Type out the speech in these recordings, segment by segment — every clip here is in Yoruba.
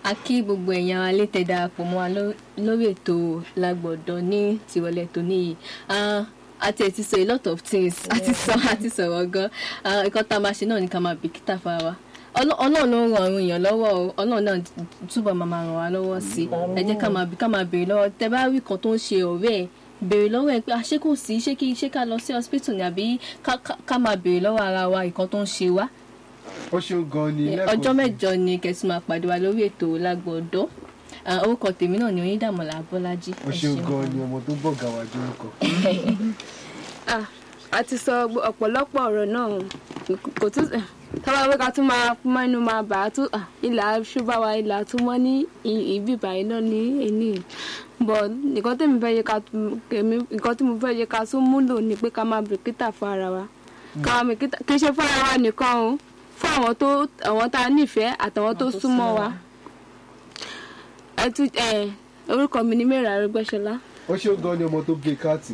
a kí gbogbo èèyàn alẹ́ tẹ̀ darapọ̀ mọ́ wa ló- lórí ètò lágbọ̀dọ̀ ní tìrọ̀lẹ́ tó níyì àti ẹ̀ ti sọ a lot of things àti sọ àti sọ̀rọ̀ gan Ah, nǹkan tá a máa ṣe náà ni ká máa bìkítà fara wa Ọlọ́- ọlọ́run ló ń ran àwọn èèyàn lọ́wọ́ o ọlọ́run náà túbọ̀ máa máa ràn wá lọ́wọ́ sí i ẹ jẹ́ ká máa bí ká máa béèrè lọ́wọ́ tẹ bá rí kan tó ń ṣe ọ̀rẹ́ ẹ̀ béèrè lọ́wọ́ ẹ̀ pé "Ah, ṣé kò sí ṣé kí ṣé ká lọ sí hospital ni àbí ká- ká- ká máa béèrè lọ́wọ́ ara wa nǹkan tó ń ṣe wá ó ṣeun gan ni lẹ́kọ̀ọ́ ọjọ́ sí. mẹ́jọ ni kẹ̀sì máa pàdé wa lórí ètò lágbọ̀ọ́dọ́ Ah, orúkọ tèmi náà ni onídàmọ̀lá bọ́lájí ó ṣeun gan ni ọmọ tó bọ̀ gàwá jórúkọ. Ah, a ti sọ gbo- ọ̀pọ̀lọpọ̀ ọ̀rọ̀ náà kò tún tọ́wọ́ pé ká tún máa mẹ́nu máa bà á tún ah, ilà ṣúbà wa ilà tún mọ́ ní i- ibi ìbàyìí náà ní èní bọ̀ nǹkan tèmi fẹ́ yẹ ká tún- kèmí nǹkan tí mo fẹ́ yẹ ká tún múlò ni pé ká máa bìkítà fún ara wa ká máa bìkítà kì í ṣe fún ara wa nìkan o fún àwọn tó àwọn tá a nífẹ̀ẹ́ àtàwọn tó súnmọ́ wa ẹ tún ẹ orúkọ mi ni mẹ́rin arúgbẹ́sọlá. ó ṣeun gan ni ọmọ tó gbé káàtì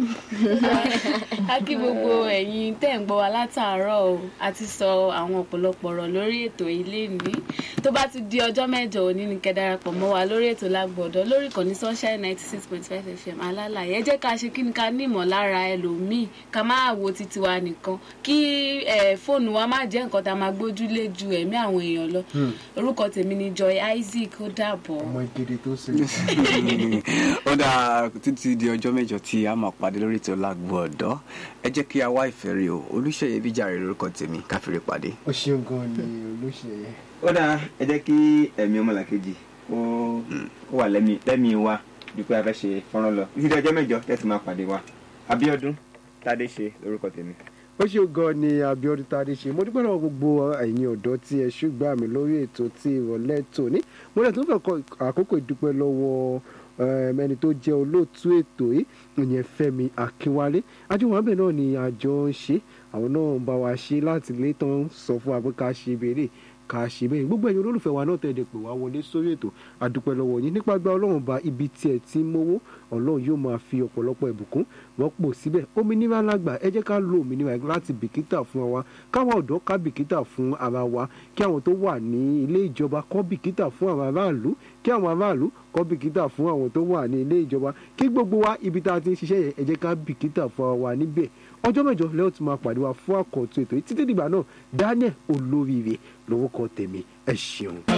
a kí gbogbo ẹ̀yin tẹ́ ń gbọ́ wa látàárọ̀ o a ti sọ àwọn ọ̀pọ̀lọpọ̀ ọ̀rọ̀ lórí ètò ilé ní tó bá ti di ọjọ́ mẹ́jọ òní ni kẹ́ darapọ̀ mọ́ wa lórí ètò lágbọ̀dọ̀ lórí ìkànnì sunshine ninety six point five fm alálàyé ẹ jẹ́ ká ṣe kí ni ká ní ìmọ̀lára ẹlòmíì ká má wo titi wa nìkan kí eh, fóònù wa má jẹ́ nǹkan tá a máa gbójúlé ju ẹ̀mí àwọn èèyàn lọ orúkọ tèmi ni joy isaac ó dàbọ̀. ọmọ ìkéde tó ṣe. ó dáa títí di ọjọ́ mẹ́jọ tí a máa pàdé lórí ètò lágbo ọ̀dọ́ ẹ jẹ́ kí a wá ìfẹ́ rí o olùṣeyẹ bíjàre lórúkọ tèmi káfíńrè pàdé. ó ṣeun gan ni olóṣèyẹ. ó dáa ẹ jẹ́ kí ẹ̀mí ọmọlàkejì ó ó wà lẹ́mí lẹ́mí wa bí pé a fẹ́ ṣe fọ́nrán lọ títí di ọjọ́ mẹ́jọ tẹ́sí máa pàdé wa Abíọ́dún Tádé ṣe lórúkọ tèmi. ó ṣeun gan ni Abíọ́dún Tádé ṣe mo dúpẹ́ lọ́wọ́ gbogbo ẹ̀yin ọ̀dọ́ tí ẹ ṣùgbọ́n mi lórí ètò tí ìrọ̀lẹ́ tòní mo lè tún fẹ́ kọ àkókò ìdúpẹ́ lọ́wọ́ um, ẹni tó jẹ́ olóòtú ètò yìí ìyẹn Fẹ́mi Akínwálé ajúwọ̀n náà ni àjọ ń ṣe àwọn náà ń bá wa ṣe láti lè tán sọ fún wa pé ká ṣe béèrè ká ṣe bẹ́ẹ̀ gbogbo ẹ̀yin olólùfẹ́ wa náà tẹ̀lé pé wá wọlé sórí ètò àdúpẹ́ lọ́wọ́ yín nípa gba ọlọ́run ba ibi tí ẹ ti ń mówó ọlọ́run yóò máa fi ọ̀pọ̀lọpọ̀ ìbùkún rọ́pò síbẹ̀ òmìnira lágbà ẹ jẹ́ ká lo òmìnira láti bìkítà fún wa káwọn ọ̀dọ́ ká bìkítà fún ara wa kí àwọn tó wà ní ilé ìjọba kọ́ bìkítà fún àwọn aráàlú kí àwọn aráàlú kọ́ bìkítà fún àwọn tó wà ní ilé ìjọba kí gbogbo wa ibi tá a ti ń ṣiṣẹ́ yẹn ẹ jẹ́ ká bìkítà fún ara wa níbẹ̀ ọjọ́ mẹ́jọ lẹ́yìn tí máa pàdé wa fún àkọ́tún ètò yìí títí dìgbà náà Daniel olóríire lórúkọ tèmi ẹ ṣeun.